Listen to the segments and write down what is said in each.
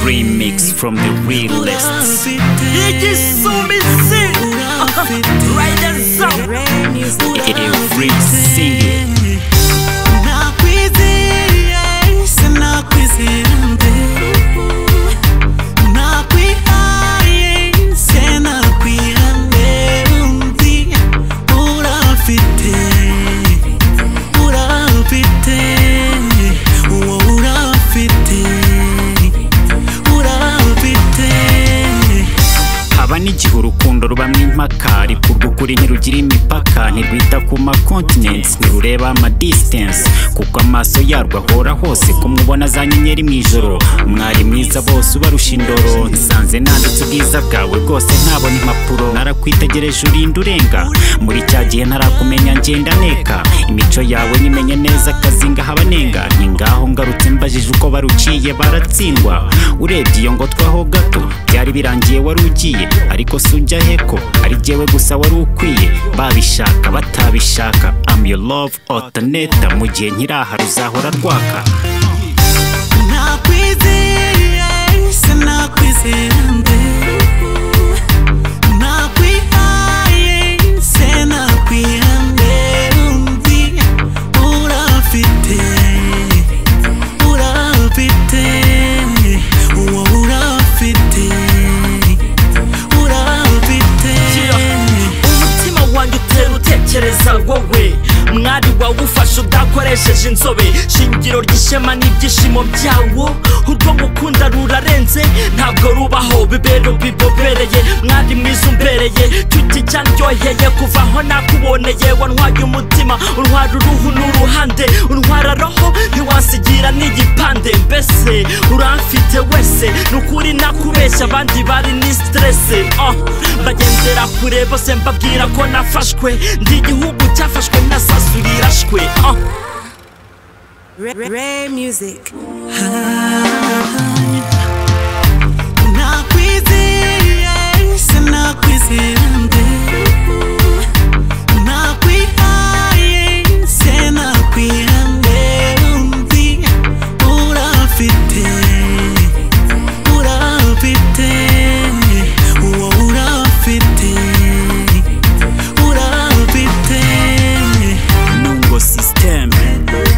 remix from the realists. igisumizi ridersa Every single nakwizeye sinakwizembe nakwihaye sinakwihane undi urafite urafite uwo urafite urafite haba n'igihe urukundo rubamo impaka ariko urw'ukuri ntirugira imipaka ntirwita ku ma continents ntirureba ama distance kuko amaso yarwo ahora hose kumubona za nyenyeri mu ijoro umwari mwiza bose ubarusha indoro nsanze nanditse ubwiza bwawe bwose ntabona impapuro narakwitegereje urinda urenga muri cya gihe ntarakumenya ngenda neka imico yawe nyimenye neza akazi ngahaba nenga ni ngaho ngarutse mbajije uko baruciye baratsindwa urebye iyo ngotwe aho gato byari birangiye wari ugiye ariko si ujya heko ari jyewe gusa wari ukwiye babishaka batabishaka am your love alternator mu gihe nkiraha ruzahora rwaka nakwizeye sinakwizembe nakwihaye sinakwihane undi urafite urafite uwo urafite urafite umutima wanjye utera utekereza wowe mwari wawe ufashe udakoresheje inzobe shingiro ry'ishema n'ibyishimo byawo urwo gukunda rurarenze ntabwo rubaho bibero bibobereye mwari mwiza umbereye tuti cyanryoheye kuva aho nakuboneye wantwaye umutima untwara uruhu n'uruhande untwara roho ntiwasigira n'igipande mbese uramfite wese ni ukuri nakubeshya abandi bari ni stresse oh, bagendera kure bose mbabwira ko nafashwe ndi igihugu cyafashwe nasasu rirashwe oh. Ray Music. nakwizeye sinakwizembe nakwihaye sinakwihane undi urafite urafite uwo urafite urafite nungo system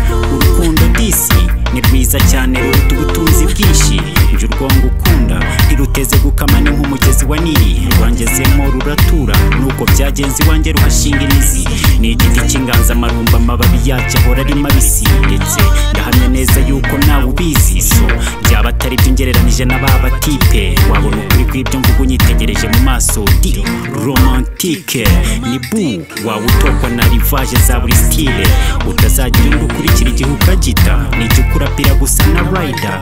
urukundo disi ni rwiza cyane ruruta ubutunzi bwinshi njye urwongo ukunda ntiruteze gukama ni nk'umugezi wa nili rwangezemo ruratura nuko byagenze iwanjye ruhashinga imizi ni igiti cy'inganzamarumba amababi yacyo ahora ari mabisi ndetse ndahamya neza yuko nawe ubizi so byaba atari byo ngereranije na ba batipe wabona ukuri kw'ibyo mvuga unyitegereje mu maso di romantike ni bu waba utokwa na rivaje za buri stile utazagira undi ukurikira igihe ukagita ni icyo ukurapira gusa na rayida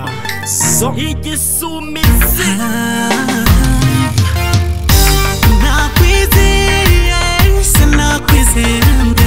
so igisumizi nakwizeye sinakwizembe